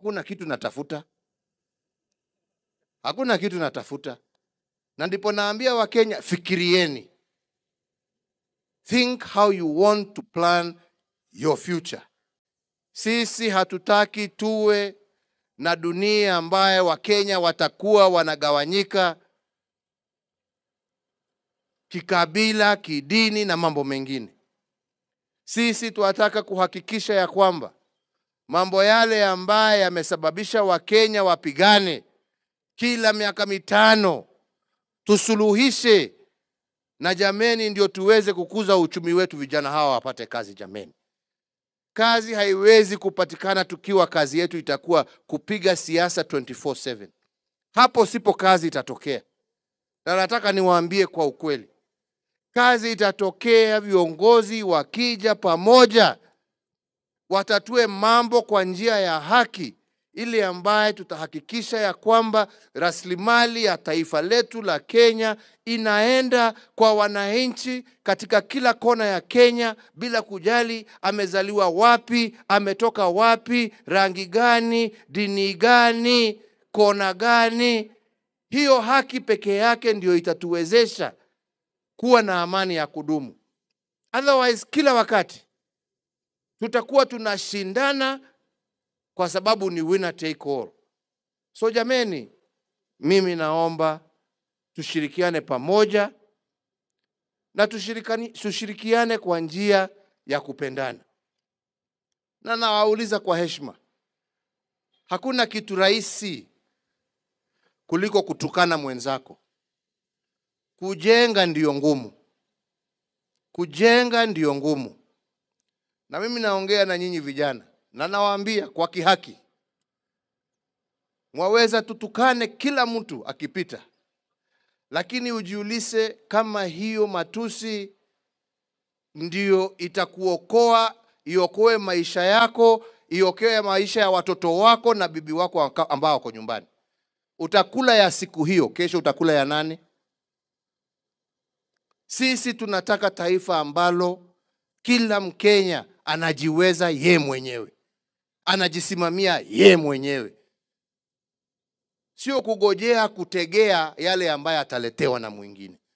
hakuna kitu natafuta, hakuna kitu natafuta. Na ndipo naambia Wakenya, fikirieni, think how you want to plan your future. Sisi hatutaki tuwe na dunia ambaye Wakenya watakuwa wanagawanyika kikabila, kidini na mambo mengine. Sisi tunataka kuhakikisha ya kwamba mambo yale ambaye yamesababisha Wakenya wapigane kila miaka mitano tusuluhishe, na jameni, ndio tuweze kukuza uchumi wetu, vijana hawa wapate kazi. Jameni, kazi haiwezi kupatikana tukiwa kazi yetu itakuwa kupiga siasa 24/7. Hapo sipo kazi itatokea, na nataka niwaambie kwa ukweli, kazi itatokea viongozi wakija pamoja, watatue mambo kwa njia ya haki, ili ambaye tutahakikisha ya kwamba rasilimali ya taifa letu la Kenya inaenda kwa wananchi katika kila kona ya Kenya bila kujali amezaliwa wapi, ametoka wapi, rangi gani, dini gani, kona gani. Hiyo haki pekee yake ndio itatuwezesha kuwa na amani ya kudumu. Otherwise, kila wakati tutakuwa tunashindana kwa sababu ni winner take all. So jameni, mimi naomba tushirikiane pamoja na tushirikani, tushirikiane kwa njia ya kupendana, na nawauliza kwa heshima, hakuna kitu rahisi kuliko kutukana mwenzako. Kujenga ndiyo ngumu, kujenga ndiyo ngumu. Na mimi naongea na nyinyi vijana na nawaambia kwa kihaki, mwaweza tutukane kila mtu akipita, lakini ujiulize kama hiyo matusi ndiyo itakuokoa, iokoe maisha yako, iokoe maisha ya watoto wako na bibi wako ambao wako nyumbani. Utakula ya siku hiyo, kesho utakula ya nani? Sisi tunataka taifa ambalo kila Mkenya anajiweza ye mwenyewe, anajisimamia ye mwenyewe, sio kugojea kutegea yale ambaye ataletewa na mwingine.